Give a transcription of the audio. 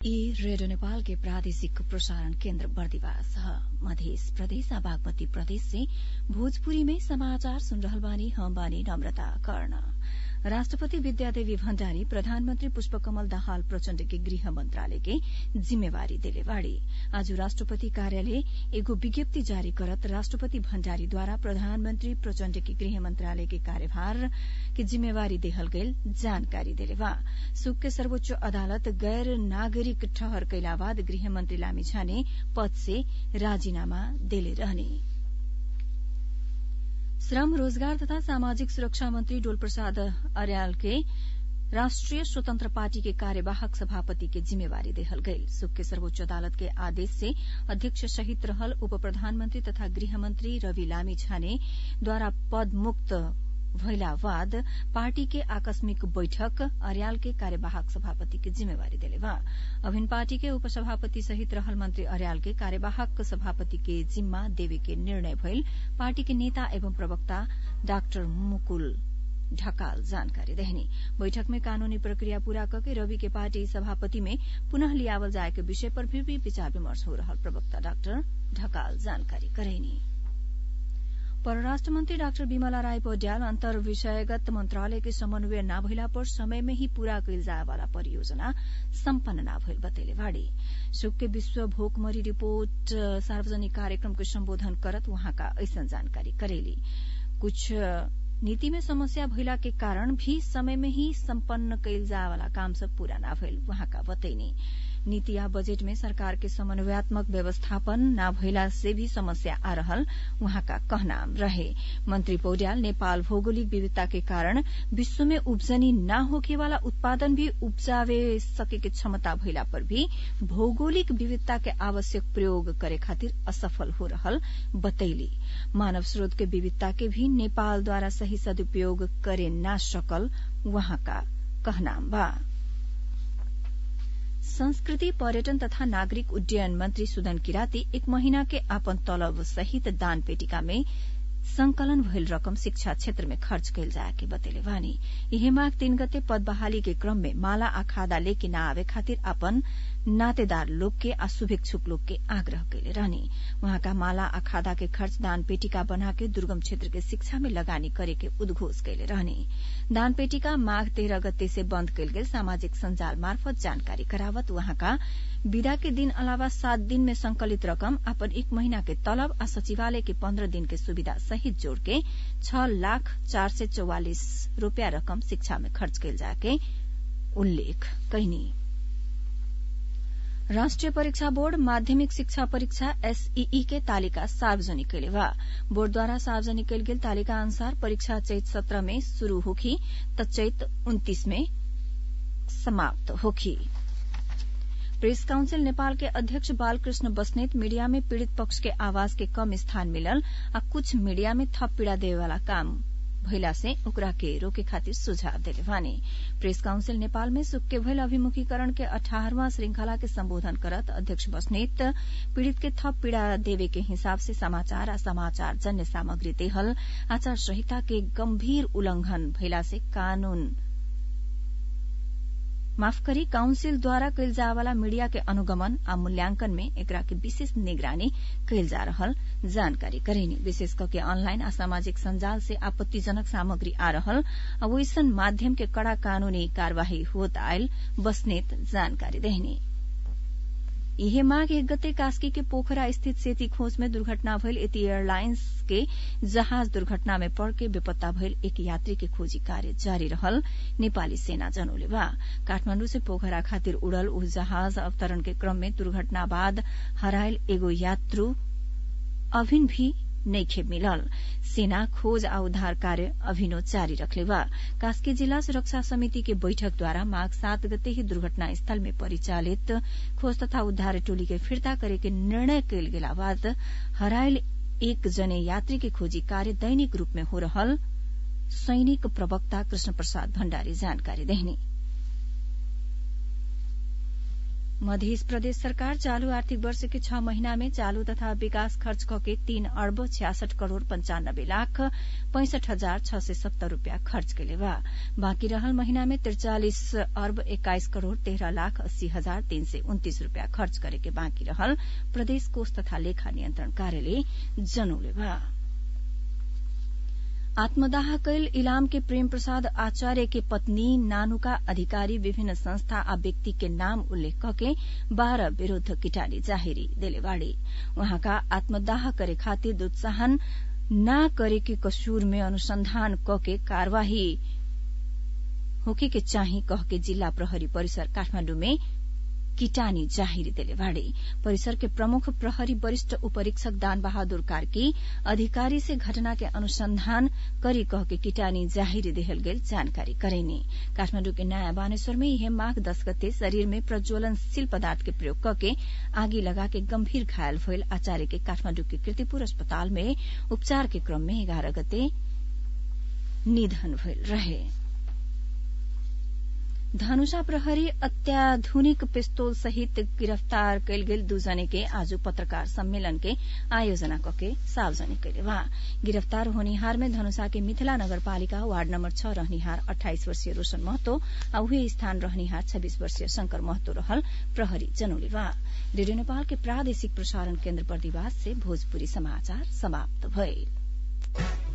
ई रेडियो नेपाल के प्रादेशिक प्रसारण केन्द्र बर्दिवास ह मधेस प्रदेश आ बागमती प्रदेश से भोजपुरी में समाचार सुन रहल बानी हम बानी नम्रता कर्ण राष्ट्रपति विद्यादेवी भण्डारी प्रधानमन्त्री पुष्पकमल दाहाल प्रचण्ड के गृह मन्त्रालय के जिम्मेवारी देले बाड़ी आज राष्ट्रपति कार्यालय एगो विज्ञप्ति जारी करत राष्ट्रपति भण्डारीद्वारा प्रधानमन्त्री प्रचण्ड के गृह मन्त्रालय के कार्यभार के जिम्मेवारी देहल गईल जानकारी देले बा सुक के सर्वोच्च अदालत गैर नागरिक ठहर कैला बाद गृहमन्त्री लामिछाने पद से राजीनामा देले रहने श्रम रोजगार तथा सामाजिक सुरक्षा मन्त्री डोल प्रसाद अर्याल के राष्ट्रिय स्वतन्त्र पार्टी के कार्यवाहक सभापति के जिम्मेवारी देहल गईल सुक के सर्वोच्च अदालत के आदेश से अध्यक्ष सहित रहल उप प्रधानमन्त्री तथा गृहमन्त्री रवि लामी छाने द्वारा पद मुक्त भइला बाद पार्टी के आकस्मिक बैठक अर्याल के कार्यवाहक सभापति के जिम्मेवारी देले बा अभिन पार्टी के उपसभापति सहित रहल मंत्री अर्याल के कार्यवाहक सभापति के जिम्मा देवे के निर्णय भइल पार्टी के नेता एवं प्रवक्ता डाक्टर मुकुल ढकाल जानकारी देहनी बैठक में कानूनी प्रक्रिया पूरा करके रवि के पार्टी सभापति में पुनः लियावल जाए के विषय पर भी, भी विचार विमर्श हो रहल प्रवक्ता डाक्टर ढकाल जानकारी करेनी परराष्ट्र मन्त्री डाक्टर विमला राय पौड्याल अन्तर विषयगत मन्त्रालय के समन्वय न भइला पर समय में ही पूरा कैल जाए वाला परियोजना सम्पन्न न भइल बतैले बाड़ी सुक के विश्व भोकमरी रिपोर्ट सार्वजनिक कार्यक्रम के सम्बोधन करत वहाँका ऐसन जानकारी करेली कुछ नीति में समस्या भइला के कारण भी समय में ही सम्पन्न कैल जाए वाला काम सब पूरा न भइल वहाँका बतैनी नीति आ बजेट में सरकार के समन्वयात्मक व्यवस्थापन न भइला से भी समस्या आ रहल वहाँका कहनाम रहे मंत्री पौड्याल नेपाल भौगोलिक विविधता के कारण विश्व में उब्जनी न होके वाला उत्पादन भी उपजावे सके के क्षमता भइला पर भी भौगोलिक विविधता के आवश्यक प्रयोग करे खातिर असफल हो रहल बतैली मानव स्रोत के विविधता के भी नेपालद्वारा सही सदुपयोग करे न सकल वहाँका कहनाम बा संस्कृति पर्यटन तथा नागरिक उड्डयन मंत्री सुदन किराती एक महीना के आपन तलब सहित दान पेटिका में संकलन भइल रकम शिक्षा क्षेत्र में खर्च कैल जाए के बतेले वानी यही माघ तीन गते पद बहाली के क्रम में माला आ खादा लेके न आवे खातिर अपन नातेदार लोग के आ शुभेच्छुक लोग के आग्रह कैले रहनी वहाँका माला आ खादा के खर्च दान पेटिका बना के दुर्गम क्षेत्र के शिक्षा में लगानी करे के उद्घोष कैले रहनी दान पेटिका माघ तेह्र गते से बन्द कैल गेल सामाजिक सञ्जाल मार्फत जानकारी करावत वहाँका विदा के दिन अलावा सात दिन में संकलित रकम अपन एक महीना के तलब आ सचिवालय के पन्ध्र दिन के सुविधा सहित जोड़ के छ लाख चार सय चौवालिस रूपियाँ रकम शिक्षा में खर्च कैल जाके उल्लेख कैनी राष्ट्रिय परीक्षा बोर्ड माध्यमिक शिक्षा परीक्षा एसईई के तालिका सार्वजनिक कैले बा बोर्डद्वारा सार्वजनिक कैल गेल तालिका अनुसार परीक्षा चैत सत्र में शुरू होखी त चैत उन्तीस में समाप्त होखी प्रेस काउंसिल नेपाल के अध्यक्ष बालकृष्ण बस्नेत मीडिया में पीड़ित पक्ष के आवाज के कम स्थान मिलल आ कुछ मीडिया में थप पीड़ा देवे वाला काम भइला से ओकरा के रोके खातिर सुझाव देले वानी प्रेस काउंसिल नेपाल में सुख के भइल अभिमुखीकरण के अठारहवां श्रृंखला के संबोधन करत अध्यक्ष बस्नेत पीड़ित के थप पीड़ा देवे के हिसाब से समाचार आ समाचार जन्य सामग्री देहल आचार संहिता के गंभीर उल्लंघन भइला से कानून माफ करी काउंसिल द्वारा कैल जाए वाला मीडिया के अनुगमन आ मूल्यांकन में एकरा के विशेष निगरानी कैल जा रहल जानकारी करेनी विशेष करके ऑनलाइन आ सामाजिक संजाल से आपत्तिजनक सामग्री आ रहल आ वैसन माध्यम के कड़ा कानूनी कार्यवाही होत आयल बसनेत जानकारी देहनी इहे माघ एक गते कास्की के पोखरा स्थित सेती खोज में दुर्घटना भइल एती एयरलाइंस के जहाज दुर्घटना में पड़ के बेपत्ता भइल एक यात्री के खोजी कार्य जारी रहल नेपाली सेना जनौले बा काठमाण्डु से पोखरा खातिर उड़ल उ जहाज अवतरण के क्रम में दुर्घटना बाद हरायल एगो यात्रु अभिन भी नइखे मिलल सेना खोज आ उद्धार कार्य अभिनो जारी रखले बा कास्की जिला सुरक्षा समिति के बैठक द्वारा माघ सात गते ही दुर्घटना स्थल में परिचालित खोज तथा उद्धार टोली के फिर्ता करे के निर्णय कैल गेला बाद हरायल एक जने यात्री के खोजी कार्य दैनिक रूप में हो रहल सैनिक प्रवक्ता कृष्ण प्रसाद भण्डारी जानकारी देहनी मध्य प्रदेश सरकार चालू आर्थिक वर्ष के छह महीना में चालू तथा विकास खर्च कके तीन अर्ब छियासठ करोड़ पंचानब्बे लाख पैंसठ हजार छ सय सत्तर रूपियाँ खर्च केले बा बाँकी रहल महीना में त्रिचालिस अर्ब एक्काइस करोड़ तेह्र लाख अस्सी हजार तीन सय उन्तीस रूपियाँ खर्च करे के बाँकी रहल प्रदेश कोष तथा लेखा नियन्त्रण कार्यालय जनौले बा आत्मदाह कैल इलाम के प्रेम प्रसाद आचार्य के पत्नी नानुका अधिकारी विभिन्न संस्था आ व्यक्ति के नाम उल्लेख कके बाह्र विरूद्ध किटानी जाहेरी देले बाड़ी उहाँका आत्मदाह करे खातिर दुत्साहन न करे के कसूर में अनुसंधान कके कार्यवाही होके के चाही कह के जिल्ला प्रहरी परिसर काठमाण्डु में किटानी जाहिर देले बाड़े परिसर के प्रमुख प्रहरी वरिष्ठ उपरीक्षक दान बहादुर कार्की अधिकारी से घटना के अनुसंधान करी कह के किटानी जाहिर देहल गेल जानकारी करेनी काठमाण्डु के नयाँ बानेश्वर में यह माघ दस गते शरीर में प्रज्वलनशील पदार्थ के प्रयोग करके आगी लगा के गंभीर घायल भइल आचार्य के काठमाण्डु के कीर्तिपुर अस्पताल में उपचार के क्रम में एघार गते निधन भइल रहे धनुषा प्रहरी अत्याधुनिक पिस्तौल सहित गिरफ्तार कैल गेल दुजने के आज पत्रकार सम्मेलन के आयोजना कके सार्वजनिक कैले वहाँ गिरफ्तार होनिहार में धनुषा के मिथिला नगरपालिका वार्ड नम्बर छ रहनिहार अठाइस वर्षीय रोशन महतो आ उही स्थान रहनिहार छब्बीस वर्षीय शंकर महतो रहल प्रहरी जनौले वहाँ रेडियो नेपाल के प्रादेशिक प्रसारण केन्द्र प्रतिवास से भोजपुरी समाचार समाप्त भइल